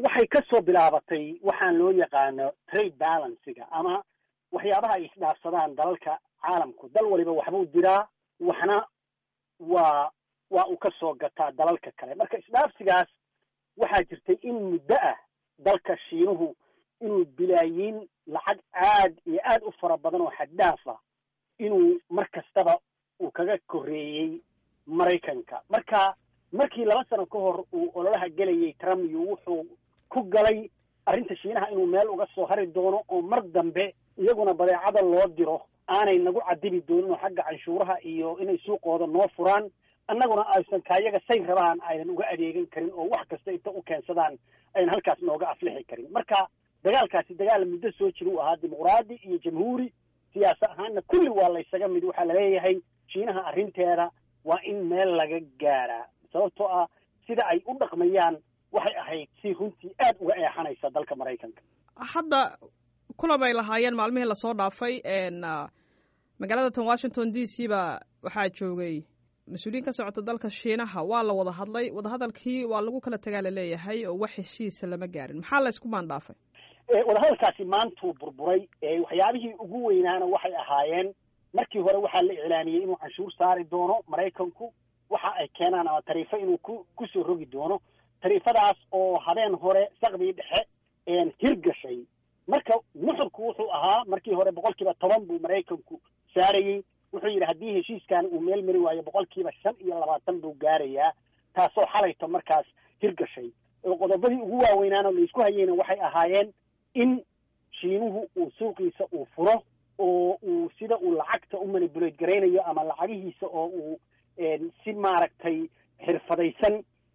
waxay ka soo bilaabatay waxaan loo yaqaano trade balansiga ama waxyaabaha ay isdhaafsadaan dalalka caalamku dal waliba waxbuu diraa waxna waa waa uu ka soo gataa dalalka kale marka isdhaafsigaas waxaa jirtay in muddo ah dalka shiinuhu inuu bilaayiin lacag aad iyo aad u fara badan oo xaddhaaf ah inuu mar kastaba uu kaga korreeyey maraykanka marka markii laba sano ka hor uu ololaha gelayay trump iyo wuxuu ku galay arrinta shiinaha inuu meel uga soo hari doono oo mar dambe iyaguna badeecada loo diro aanay nagu cadibi doonin oo xagga canshuuraha iyo inay suuqooda noo furaan annaguna aysan kaayaga say rabaan aynan uga adeegan karin oo wax kasta inta u keensadaan aynan halkaas nooga aflixi karin marka dagaalkaasi dagaal muddo soo jira uu ahaa dimuqraadi iyo jamhuuri siyaasa ahaanna kulli waa laysaga mid waxaa laleeyahay shiinaha arrinteeda waa in meel laga gaaraa sababtoo ah sida ay u dhaqmayaan waxay ahayd si runtii aad uga eexanaysa dalka maraykanka hadda kulan ay lahaayeen maalmihii lasoo dhaafay magaalada tan washington d c ba waxaa joogay mas-uuliyiin ka socota dalka shiinaha waa la wada hadlay wadahadalkii waa lagu kala tagaa laleeyahay oo wax heshiisa lama gaarin maxaa laysku maandhaafay wadahadalkaasi maantuu burburay waxyaabihii ugu weynaana waxay ahaayeen markii hore waxaa la iclaaniyey inuu canshuur saari doono maraykanku waxa ay keenaan ama tariifo inuu ku kusoo rogi doono tariifadaas oo habeen hore saqdii dhexe hirgashay marka nuxurku wuxuu ahaa markii hore boqol kiiba toban buu maraykanku saarayey wuxuu yidhi haddii heshiiskan uu meel mari waayo boqol kiiba shan iyo labaatan buu gaarayaa taasoo xalayto markaas hirgashay qodobadii ugu waaweynaanoo laisku hayeyna waxay ahaayeen in shiinuhu uu suuqiisa uu furo oo uu sida uu lacagta u manipulate garaynayo ama lacagihiisa oo uu si maaragtay xirfadaysan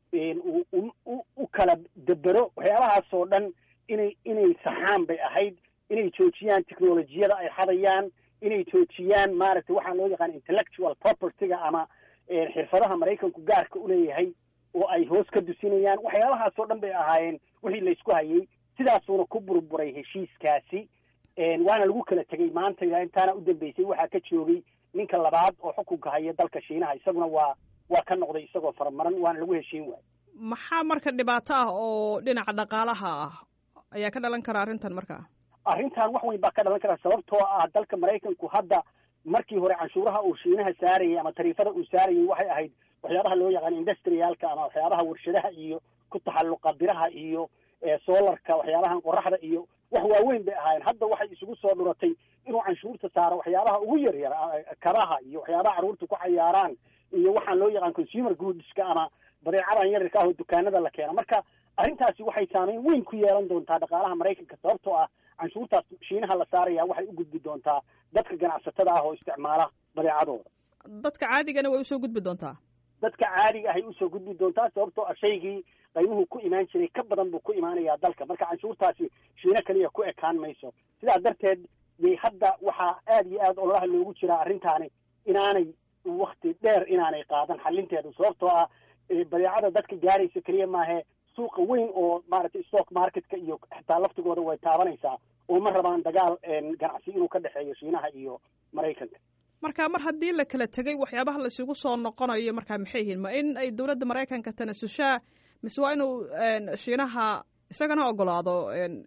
u kala debero waxyaabahaasoo dhan inay inay saxaan bay ahayd inay joojiyaan technolojiyada ay xadayaan inay joojiyaan maaragtay waxaa loo yaqaan intellectual propertyga ama xirfadaha maraykanku gaarka uleeyahay oo ay hoos ka dusinayaan waxyaabahaasoo dhan bay ahaayeen wixii laysku hayay sidaasuuna ku burburay heshiiskaasi waana lagu kala tegey maanta ilaa intaana u dambeysay waxaa ka joogay ninka labaad oo xukunka haya dalka shiinaha isaguna waa waa ka noqday isagoo faramaran waana lagu heshiin waayey maxaa marka dhibaato ah oo dhinaca dhaqaalaha ah ayaa ka dhalan kara arrintan markaa arrintan wax weyn baa ka dhalan kara sababtoo ah dalka maraykanku hadda markii hore canshuuraha uu shiinaha saarayay ama tariifada uu saarayay waxay ahayd waxyaabaha loo yaqaan industrialka ama waxyaabaha warshadaha iyo ku taxalluqa biraha iyo solarka waxyaabahan qoraxda iyo wax waaweyn bay ahaayeen hadda waxay isugu soo dhuratay inuu canshuurta saaro waxyaabaha ugu yaryar kabaha iyo waxyaabaha carruurta ku cayaaraan iyo waxaan loo yaqaan consumer goodska ama badeecadan yaryarka ah oo dukaanada la keeno marka arrintaasi waxay saameyn weyn ku yeelan doontaa dhaqaalaha maraykanka sababtoo ah canshuurtaas shiinaha la saaraya waxay u gudbi doontaa dadka ganacsatada ah oo isticmaala badeecadooda dadka caadigana way usoo gudbi doontaa dadka caadiga ahay usoo gudbi doontaa sababtoo ah shaygii qaymuhu ku imaan jiray ka badan buu ku imaanayaa dalka marka canshuurtaasi shiino keliya ku ekaan mayso sidaa darteed yay hadda waxaa aad iyo aad ololaha loogu jiraa arrintaani inaanay wakti dheer inaanay qaadan xalinteedu sababtoo ah badeecada dadka gaaraysa keliya maahe suuqa weyn oo maaragtay stock marketka iyo xitaa laftigooda way taabanaysaa oo ma rabaan dagaal ganacsi inuu ka dhexeeyo shiinaha iyo maraykanka marka mar haddii la kala tegay waxyaabaha la isugu soo noqonayo markaa maxay yihiin ma in ay dowladda maraykanka tanasushaa mise waa inuu shiinaha isagana ogolaado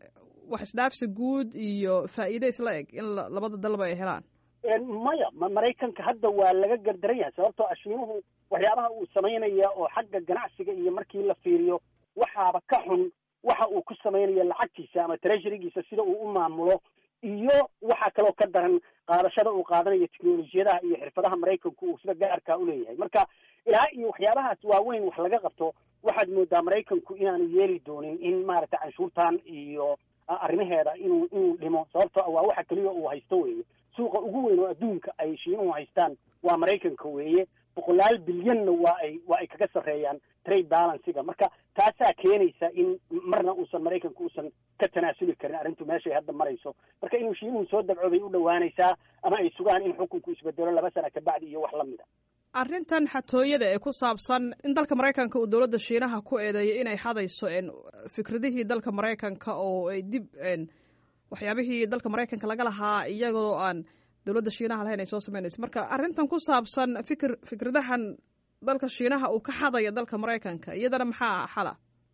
wax isdhaafsi guud iyo faa'iide isla eg in labada dalba ay helaan maya maraykanka hadda waa laga gardaran yahay sababtoo ah shiinuhu waxyaabaha uu samaynaya oo xagga ganacsiga iyo markii la fiiriyo waxaaba ka xun waxa uu ku samaynaya lacagtiisa ama treasurygiisa sida uu u maamulo iyo waxaa kaloo ka daran qaadashada uu qaadanayo technolojiyadaha iyo xirfadaha maraykanku uu sida gaarkaa uleeyahay marka ilaa iyo waxyaabahaas waaweyn wax laga qabto waxaad moodaa maraykanku inaanu yeeli doonin in maaragtay canshuurtan iyo arrimaheeda inuu inuu dhimo sababtoo ah waa waxa keliya uu haysto weeye suuqa ugu weyn oo adduunka ay shiinuhu haystaan waa maraykanka weeye boqolaal bilyanna waa ay waa ay kaga sarreeyaan trade balansiga marka taasaa keenaysa in marna uusan maraykanku uusan ka tanaasuli karin arrintu meeshay hadda marayso marka inuu shiinuhu soo dabco bay u dhowaanaysaa ama ay sugaan in xukunku isbedelo laba sana kabacdi iyo wax lamid a arrintan xatooyada ee ku saabsan in dalka maraykanka uu dowladda shiinaha ku eedeeyay inay hadayso fikradihii dalka maraykanka oo ay dib waxyaabihii dalka maraykanka laga lahaa iyagoo aan dowladda shiinaha lahayn ay soo samaynayso marka arrintan ku saabsan fikir fikradahan dalka shiinaha uu ka xadaya dalka maraykanka iyadana maxaa xala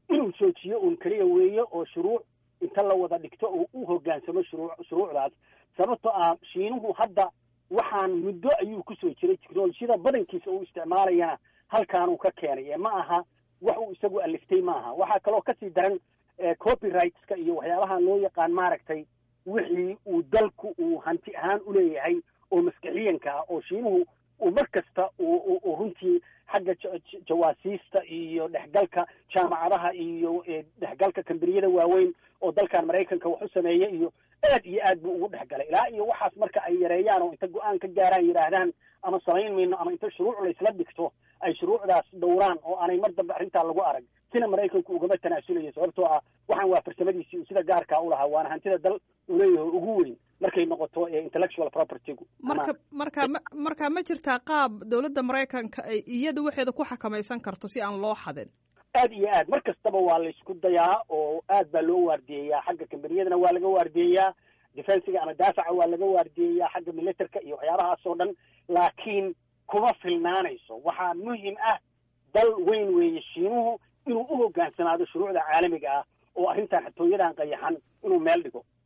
inuu joojiyo uun keliya weeye oo shuruuc inta la wada dhigto oo u hoggaansamo shuruu shuruucdaas sababtoo ah shiinuhu hadda waxaan muddo ayuu kusoo jiray technolojiyada badankiisa uu isticmaalayana halkaanuu ka keenay ee ma aha wax uu isagu aliftay ma aha waxaa kaloo kasii daran copyrightska iyo waxyaabahan loo yaqaan maaragtay wixii uu dalku uu hanti ahaan uleeyahay oo maskixiyanka ah oo shiinuhu uu mar kasta uu runtii xagga jawaasiista iyo dhexgalka jaamacadaha iyo dhexgalka kambaniyada waaweyn oo dalkan maraykanka wax u sameeya iyo aad iyo aad buu ugu dhexgalay ilaa iyo waxaas marka ay yareeyaan oo inta go-aan ka gaaraan yidhaahdaan ama samayn mayno ama inta shuruuc laysla dhigto ay shuruucdaas dhowraan oo aanay mar dambe arrintaa lagu arag sina maraykanku ugama tanaasulayo sababtoo ah waxaan waa farsamadiisii uu sida gaarkaa u lahaa waana hantida dal uu leeyahay ugu weyn markay noqoto intellectual propertygu marka marka ma marka ma jirtaa qaab dowladda maraykanka ay iyada waxeeda ku xakamaysan karto si aan loo xadin aad iyo aad mar kastaba waa laysku dayaa oo aad baa loo waardiyeyaa xagga kambaniyadana waa laga waardiyeyaa defensiga ama daafaca waa laga waardiyeyaa xagga militerka iyo waxyaabahaas oo dhan laakiin kuma filnaanayso waxaa muhim ah dal weyn weeye shiinuhu inuu u hoggaansanaado shuruucda caalamiga ah oo arrintan xatooyadan qayaxan inuu meel dhigo